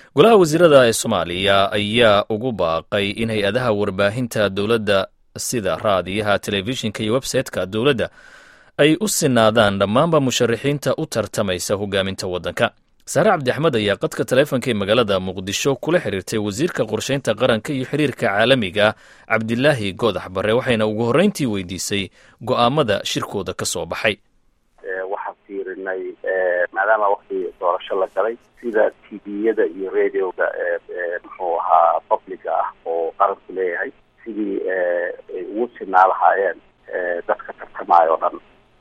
golaha wasiirada ee soomaaliya ayaa ugu baaqay in hay-adaha warbaahinta dowladda sida raadiyaha telefishinka iyo websayte-ka dowladda ay u sinaadaan dhammaanba musharaxiinta u tartamaysa hogaaminta waddanka saare cabdi axmed ayaa qadka taleefonka ee magaalada muqdisho kula xiriirtay wasiirka qorsheynta qaranka iyo xiriirka caalamiga cabdilaahi goodax barre waxayna ugu horreyntii weydiisay go'aamada shirkooda ka soo baxay waxaan fiirinay maadaama wakti doorasho la galay sida tviyada iyo radioga muxuu ahaa publica ah oo qaranku leeyahay sidii ay ugu sinaa lahaayeen dadka tartamaayo o dhan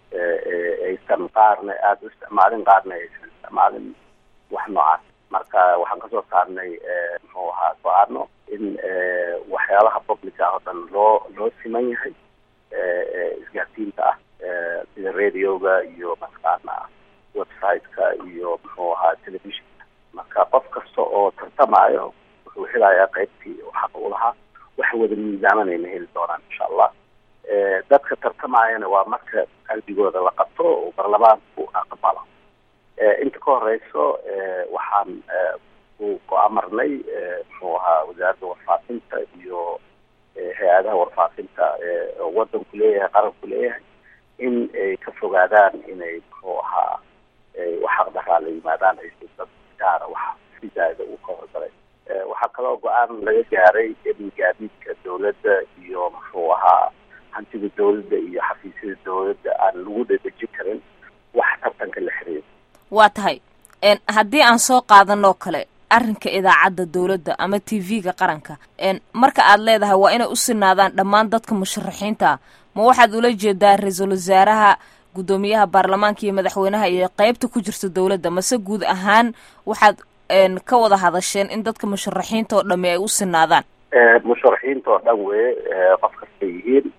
aysan qaarna aada u isticmaalin qaarna aysan isticmaalin wax noocaas marka waxaan kasoo saarnay muxuu ahaa go-aano in waxyaalaha publica ah oo dhan loo loo siman yahay isgaarsiinta ah sida radioga iyo mataqaana website-ka iyo muxuu ahaa telefishinka marka qof kasta oo tartamaayo wuxuu helayaa qaybtii xaq u lahaa wax wada miisaamanayna heli doonaan insha allah dadka tartamaayana waa marka qalbigooda la qabto oo baarlamaanku aqbalo inta ka horeyso waxaan ku go-amarnay muxuu ahaa wasaaradda warfaafinta iyo hay-adaha warfaafinta wadanku leeyahay qaranku leeyahay in ay ka fogaadaan inay muxuu ahaa waxaq daraa la yimaadaan ay dad gaara wax sidaada uu ka horgalay waxaa kaloo go-aan laga gaaray in gaadiidka dawladda iyo muxuu ahaa hantida dawladda iyo xafiisyada dawladda aan lagu dhedejin karin wax tartanka la xiriir waa tahay haddii aan soo qaadanoo kale arrinka idaacadda dawladda ama t v-ga qaranka marka aad leedahay waa inay u sinaadaan dhammaan dadka musharaxiinta ma waxaad ula jeedaa ra-iisul wasaaraha guddoomiyaha baarlamaanka iyo madaxweynaha iyo qeybta ku jirta dawladda mase guud ahaan waxaad ka wada hadasheen in dadka musharaxiinta oo dhami ay u sinaadaan musharaxiinta oo dhan weye qof kastay yihiin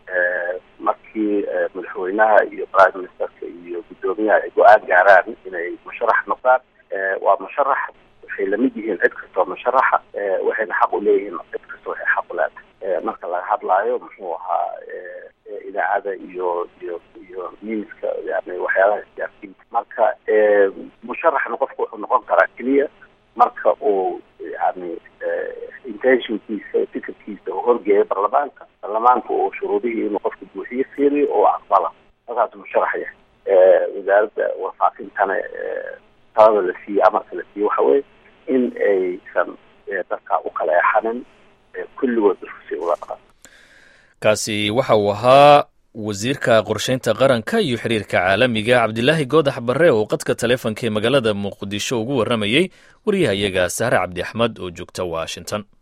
markii madaxweynaha iyo prime ministerka iyo guddoomiyaha ay go-aan gaaraan inay musharax noqdaan waa musharax waxay lamid yihiin cid kastoo musharaxa waxayna xaq u leeyihiin cid kasta waxay xaq u leedahay marka laga hadlaayo muxuu ahaa idaacada iyo iyo iyo newska yani waxyaalaha isgaarsiinta marka musharaxna qofku wuxuu noqon karaa keliya marka uu yani intentionkiisa fikirkiisa uu horgeeyo baarlamaanka baarlamaanka uu shuruudihii inuu qofka buuxiyo fiiriyo oo aqbala markaas musharax yahay wasaaradda warfaafintana talada la siiye amarka la siiye waxa weye in aysan dadka u kala exanin kulligood si ula dhaqan kaasi waxa uu ahaa wasiirka qorsheynta qaranka iyo xiriirka caalamiga cabdilaahi goodax barre oo qadka taleefonka ee magaalada muqdisho ugu warramayey wariyaha iyaga sahre cabdi axmed oo joogta washington